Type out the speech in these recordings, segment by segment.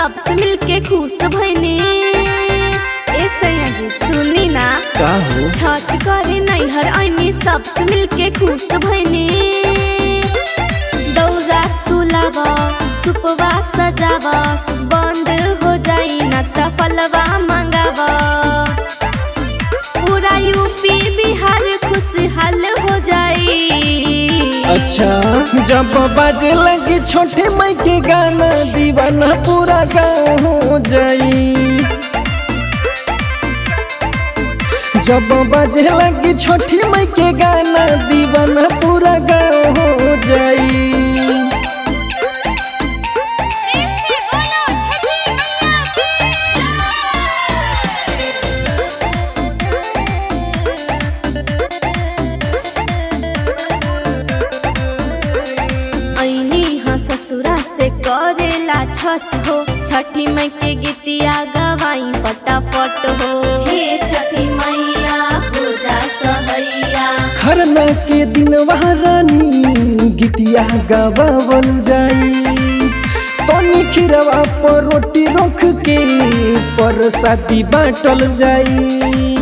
सबसे मिलके खुश भइनी ए सैया जी सुनी ना का हो छठ करे नैहर आईनी सबसे मिलके खुश भइनी दौरा तुलाब सुपवा सजाब बंद हो जाई ना त फलवा मंगाब पूरा यूपी बिहार खुशहाल हो जाई अच्छा जब बाजे लगी छोटे माई के गाना दीवाना पूरा गाँव हो जाई जब बाजे लगी छोटी माई के गाना दीवाना पूरा गाँव हो जाई ऐनी हाँ ससुरा से करेला छठ हो छठी मई के गीतिया गवाई पटापट हो हे छठी मैया पूजा सहैया खरना के दिन रानी गीतिया गवावल जाई तनी खिरवा पर रोटी रख के परसादी बाटल जाई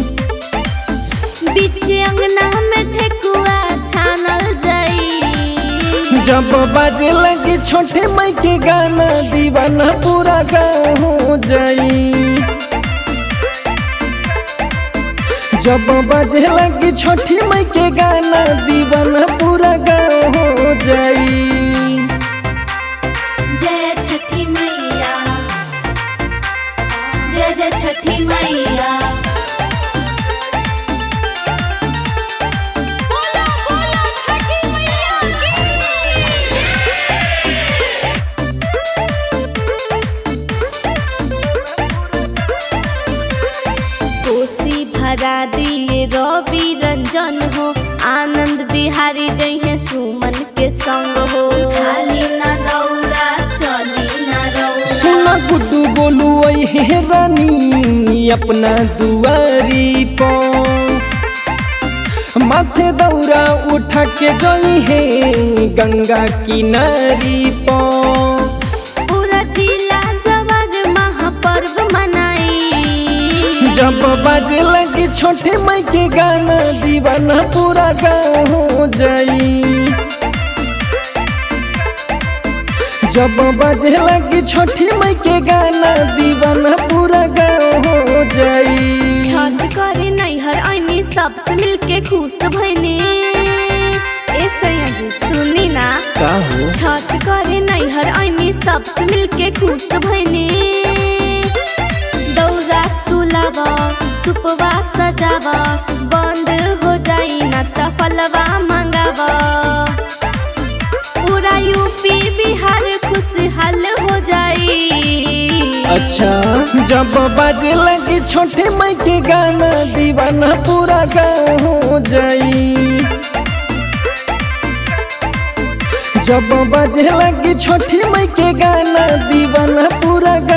बीच अंगना में ठेकुआ छानल जाई जब बाजे लगे छोटे माई के गाना दीवाना पूरा गाँव हो जाई जब बाजे लगे छोटी माई के गाना दीवाना पूरा गाँव हो जाई जय छठी मैया जय जय छठी मैया बोलो बोलो छठी मैया कोसी भरा दिए रवि रंजन हो आनंद बिहारी जइहे सुमन के संग हो खाली ना दौड़ा चली ना रौड़ा सुना गुड्डू बोलू हे रानी अपना दुआरी पर माथे दौरा उठा के जई है गंगा किनारी पर पूरा जिला जवार महापर्व मनाई जब बाजे लगी छोटे माई के गाना दीवाना पूरा गाँव हो जाई जब बाजे लगी छोटी माई के गाना दीवाना पूरा गाँव हो जाई छठ करे नैहर आईनी सबसे मिलके खुश भइनी ए सैया जी सुनी ना का हो छठ करे नैहर आईनी सबसे मिलके खुश भइनी दौरा तुलाब सुपवा सजाब बंद हो जाई ना त फलवा मंगाब पूरा यूपी बिहार खुशहाल हो जाई अच्छा जब बाजे लगी छोटे माई के गाना दीवाना पूरा गाँव हो जाई जब बाजे लगी छोटी माई के गाना दीवाना पूरा गाँव